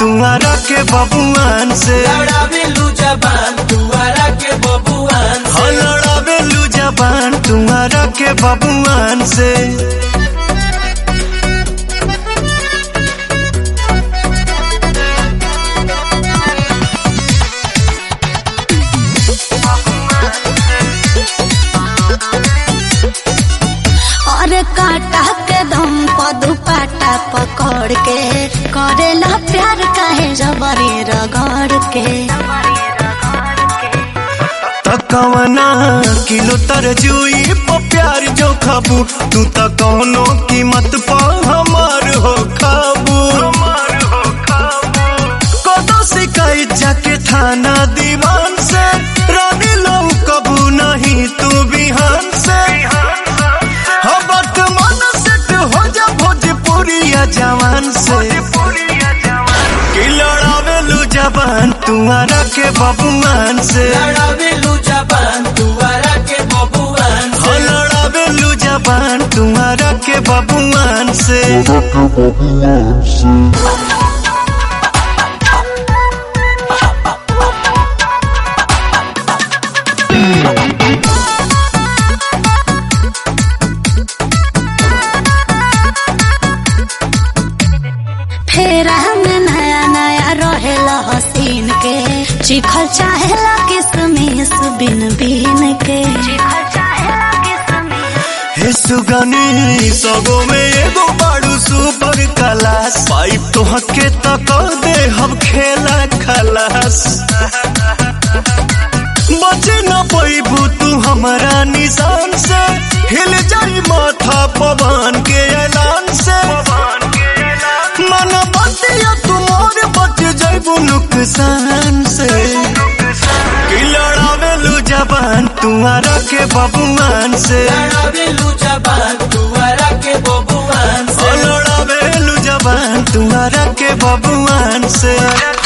तुम्हारा के बबुआन से लड़ावेलू जबान तुअरा के बबुआन हाँ से लड़ावेलू जबान तुम्हारा के बबुआन से और काटा के दम पर दुपाटा पकड़ के करेला प्यार काहे जबरी रगड़ के तकवना किलो तरजुई पर प्यार जो खाबू तू त कौनो कीमत पा हमार हो खाबू कदो शिकायत जाके थाना दीवान से रानी लो कबू नहीं तू बिहान से हाँ वर्तमान सेट हो जा भोजपुरिया जवान से कि लड़ावेलू जबान तुम्हारा के बबुआन से लड़ावेलू जबान तुअरा के बबुआन हाँ से लड़ावेलू जबान तुम्हारा के बबुआन से फेरा में नया नया रहेला हसीन के चिखल चाहेला किसमिस बिन बिन के चिखल चाहेला किसमिस हे सुगनी सबो में एगो बाड़ू सुपर क्लास पाइप तो हके तक दे हम खेला खलास बचे न पैबू तू हमारा निशान से हिल जाई माथा पवन के ऐलान से मन बतिया तुमार बच जाइबू नुकसान से कि लड़ावेलू जबान तुम्हारा के बबुआन से लड़ावेलू जबान तुअरा के बबुआन ओ से लड़ावेलू जबान तुम्हारा के बबुआन से